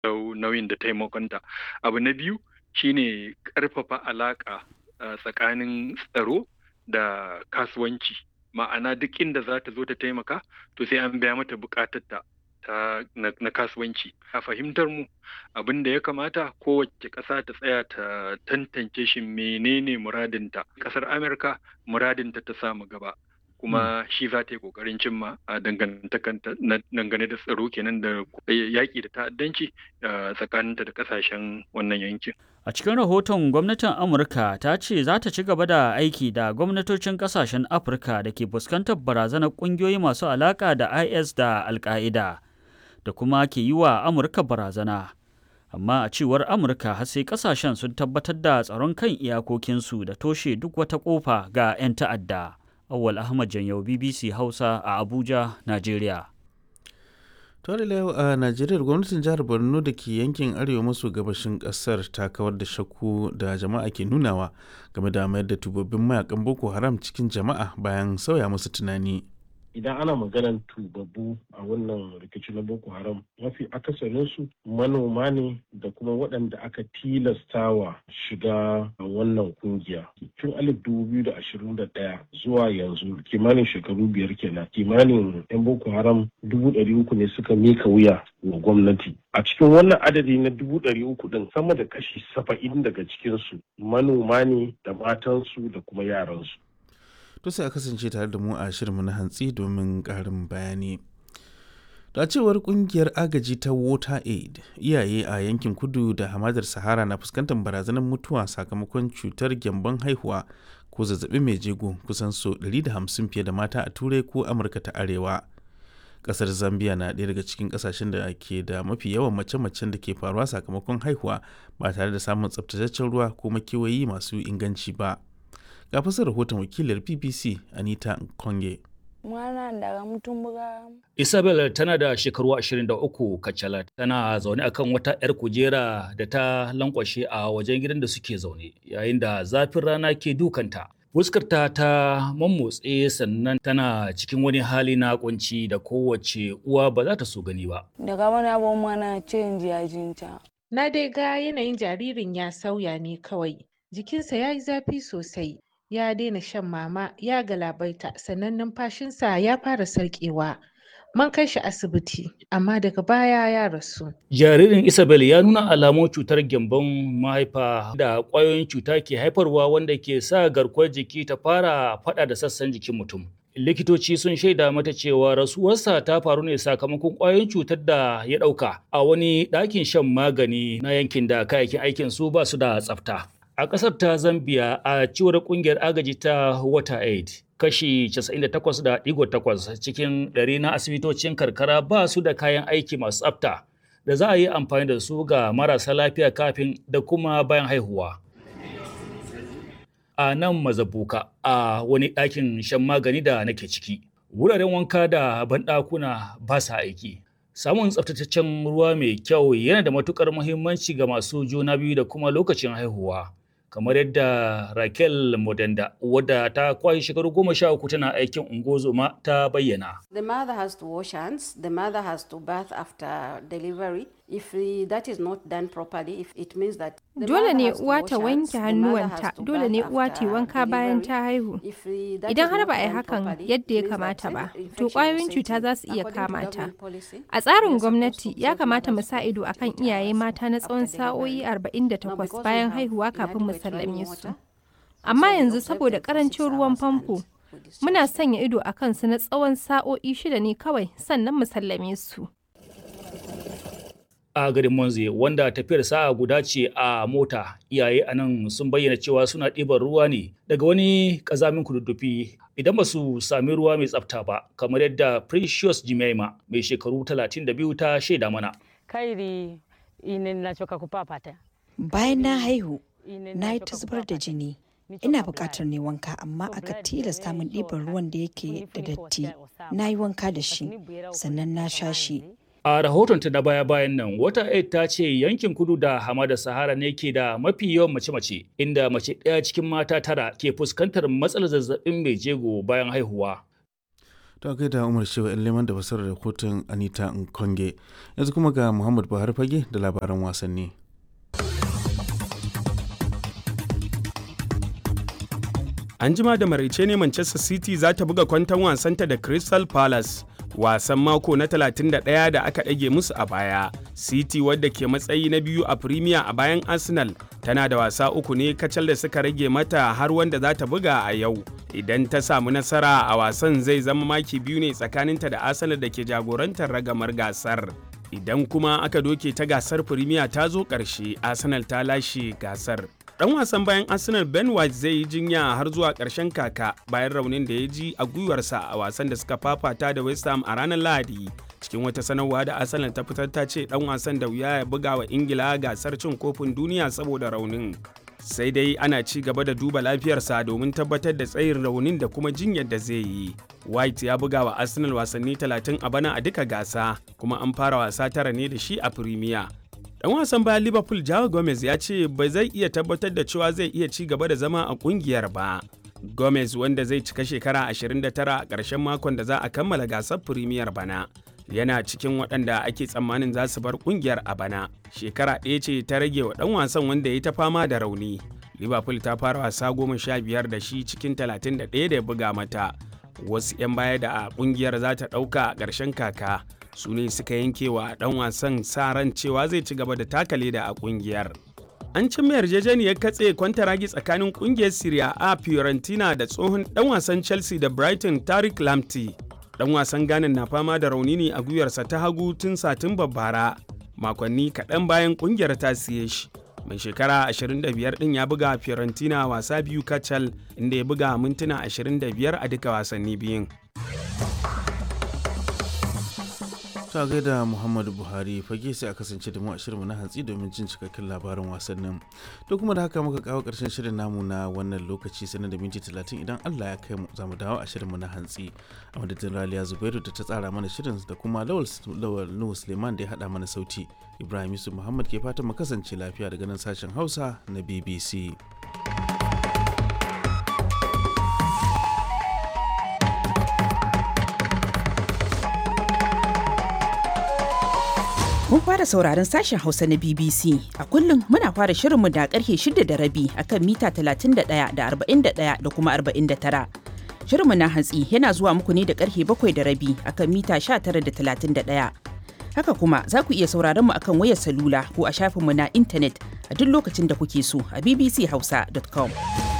nauyin da taimakonta abu na biyu shine ƙarfafa alaƙa tsakanin tsaro da kasuwanci ma'ana duk inda za ta zo ta taimaka to sai an biya mata buƙatarta ta na kasuwanci a fahimtar mu abin da ya kamata kowace ƙasa ta tsaya ta tantance shi menene muradinta ƙasar amurka muradinta ta samu gaba kuma shi za ta yi ƙoƙarin cimma a dangane da tsaro kenan da yaƙi da ta'addanci tsakaninta da ƙasashen wannan yankin. A cikin rahoton gwamnatin Amurka ta ce za ta ci gaba da aiki da gwamnatocin ƙasashen Afirka da ke fuskantar barazanar ƙungiyoyi masu alaƙa da IS da Al-Qaida da kuma ke yi wa Amurka barazana. Amma a cewar Amurka har sai ƙasashen sun tabbatar da tsaron kan iyakokinsu da toshe duk wata ƙofa ga 'yan ta'adda. Awal Ahmad Janyau BBC Hausa a Abuja, Najeriya. Tore yau a Najeriya gwamnatin jihar Borno da ke yankin arewa maso gabashin kasar ta kawar da shakku da jama'a ke nunawa game da mayar da tubabbin mayakan Boko Haram cikin jama'a bayan sauya musu tunani. idan ana maganan tubabbu a wannan rikici na boko haram mafi akasarinsu manoma ne da kuma waɗanda aka tilastawa shiga wannan kungiya tun alif dubu biyu da ashirin da ɗaya zuwa yanzu kimanin shekaru biyar kenan kimanin yan boko haram dubu ɗari uku ne suka mika wuya wa gwamnati a cikin wannan adadi na dubu ɗari uku ɗin sama da kashi saba'in daga cikinsu manoma ne da matansu da kuma yaransu to sai a kasance tare da mu a shirinmu na hantsi domin ƙarin bayani da cewar kungiyar agaji ta water aid iyaye a yankin kudu da hamadar sahara na fuskantar barazanar mutuwa sakamakon cutar gyambon haihuwa ko zazzabi mai jego kusan so 150 fiye da mata a turai ko amurka ta arewa kasar zambia na ɗaya daga cikin kasashen da ke da mafi yawan mace-macen da ke faruwa sakamakon haihuwa ba tare da samun tsaftataccen ruwa ko makewayi masu inganci ba ga fasar rahoton wakilar bbc anita konge Isabel tana da shekaru 23 kacalat tana zaune akan wata 'yar kujera da ta lankwashe a wajen gidan da suke zaune yayin da zafin rana ke dukanta. Fuskarta ta mammotse sannan tana cikin wani hali na kunci da kowace uwa ba za ta so gani ba. Daga wani abun mana canji a jinta. Na dai ga yanayin jaririn ya sauya ne kawai. Jikinsa ya yi zafi sosai. ya daina shan mama ya galabaita sannan numfashinsa ya fara sarƙewa man kai shi asibiti amma daga baya ya rasu jaririn isabel ya nuna alamun cutar gyambon mahaifa da ƙwayoyin cuta ke haifarwa wanda ke sa garkuwar jiki ta fara faɗa da sassan jikin mutum likitoci sun shaida mata cewa rasuwarsa ta faru ne sakamakon ƙwayoyin cutar da ya ɗauka a wani ɗakin shan magani na yankin da kayayyakin aikin su ba su da tsafta A ƙasar ta Zambia a cewar ƙungiyar agaji ta WaterAid, kashi 98.8 cikin ɗari na asibitocin karkara ba su da kayan aiki masu tsafta da za a yi amfani da su ga marasa lafiya kafin da kuma bayan haihuwa. A nan mazabuka a wani ɗakin shan magani da nake ciki, wuraren wanka da banɗakuna ba sa aiki. Samun tsaftataccen ruwa mai kyau yana da matuƙar muhimmanci ga masu juna biyu da kuma lokacin haihuwa. kamar yadda Raquel Modenda wadda ta kwashe shekaru goma sha uku tana aikin ungozoma ta bayyana. The mother has to wash hands, the mother has to bath after delivery. If that is not done properly, if it means that Dole ne uwa ta wanke hannuwanta, dole ne uwa ta wanka bayan ta haihu. Idan har ba a yi hakan yadda ya kamata ba, to ƙwayoyin cuta za su iya kama ta. A tsarin gwamnati ya kamata mu sa ido akan iyaye mata na tsawon sa'o'i 48 bayan haihuwa kafin mu sallame su. Amma yanzu saboda ƙarancin ruwan famfo, muna sanya ido a kansu na tsawon sa'o'i shida ne kawai sannan mu sallame su. a garin Monze wanda tafiyar sa'a guda ce a mota iyaye a nan sun bayyana cewa suna ɗiban ruwa ne daga wani ƙazamin kududdufi idan ba su sami ruwa mai tsafta ba kamar yadda Precious Jimaima mai shekaru 32 ta shaida mana. Kairi inin nachoka kupapata. Bayan na haihu, na yi ta zubar da jini. Ina buƙatar ne wanka amma aka tilasta min ɗiban ruwan da yake da datti. Na yi wanka da shi, sannan na sha shi. A rahotonta na baya-bayan nan, wata aid ta ce yankin kudu da hamada Sahara ne ke da mafi yawan mace-mace, inda mace ɗaya cikin mata tara ke fuskantar matsalar zazzabin mai jego bayan haihuwa. ta kai da umar shewa yan leman da fasarar rahoton anita nkonge yanzu kuma ga muhammad buhari fage da labaran wasanni an jima da maraice ne manchester city za ta buga kwanton wasanta da crystal palace wasan mako na 31 da aka ɗage musu a baya city wadda ke matsayi na biyu a premier a bayan arsenal tana da wasa uku ne kacal da suka rage mata har wanda za ta buga a yau idan ta samu nasara a wasan zai zama maki biyu ne tsakaninta da arsenal da ke jagorantar ragamar gasar idan kuma aka doke ta gasar premier ta zo ƙarshe arsenal ta lashe gasar dan wasan bayan arsenal ben white zai yi jinya har zuwa ƙarshen kaka bayan raunin da ya ji a gwiwarsa a wasan da suka fafata da west ham a ranar lahadi cikin wata sanarwa da arsenal ta fitar ta ce dan wasan da wuya ya buga wa ingila gasar cin kofin duniya saboda raunin sai dai ana ci gaba da duba lafiyarsa domin tabbatar da tsayin raunin da kuma jinyar da zai yi white ya buga wa arsenal wasanni 30 a bana a duka gasa kuma an fara wasa tara ne da shi a premier Dan wasan bayan Liverpool Joao Gomez ya ce ba zai iya tabbatar da cewa zai iya ci gaba da zama a kungiyar ba. Gomez wanda zai cika shekara 29 a ƙarshen makon da za a kammala gasar Premier bana. Yana cikin waɗanda ake tsammanin za su bar kungiyar a bana. Shekara ɗaya ce ta rage wa ɗan wasan wanda ya ta fama da rauni. Liverpool ta fara wasa goma sha biyar da shi cikin 31 da ya buga mata. Wasu 'yan baya da a kungiyar za ta ɗauka a ƙarshen kaka. su ne suka yanke wa dan wasan sa ran cewa zai ci gaba da taka leda a kungiyar. An cimma yarjejeniyar katse kwantaragi tsakanin kungiyar Serie A Fiorentina da tsohon dan wasan Chelsea da Brighton Tariq Lamptey. Dan wasan Ghana na fama da rauni ne a gwiwarsa ta hagu tun Satumba bara, makonni kaɗan bayan kungiyar ta siye shi. Mai shekara 25 ɗin ya buga Fiorentina wasa biyu kacal inda ya buga mintuna 25 a duka wasanni biyun. ta gaida muhammadu buhari fage sai a kasance da mu a shirinmu na hantsi domin jin cikakken labarin wasannin to kuma da haka muka kawo karshen shirin namu na wannan lokaci sanar da minti talatin idan allah ya kai mu za mu dawo a shirinmu na hantsi a madadin raliya zubairu da ta tsara mana shirin da kuma lawal nuhu suleiman da ya haɗa mana sauti ibrahim yusuf muhammad ke fatan mu kasance lafiya daga nan sashen hausa na bbc Kun fara sauraron sashen Hausa na BBC. A kullum muna fara shirinmu da karfe shida da rabi akan mita 31 da 41 da kuma 49. Shirinmu na hantsi yana zuwa muku ne da karfe bakwai da rabi akan mita 19 da 31. Haka kuma za ku iya sauraron mu akan wayar salula ko a shafinmu na intanet a duk lokacin da kuke so a bbchausa.com.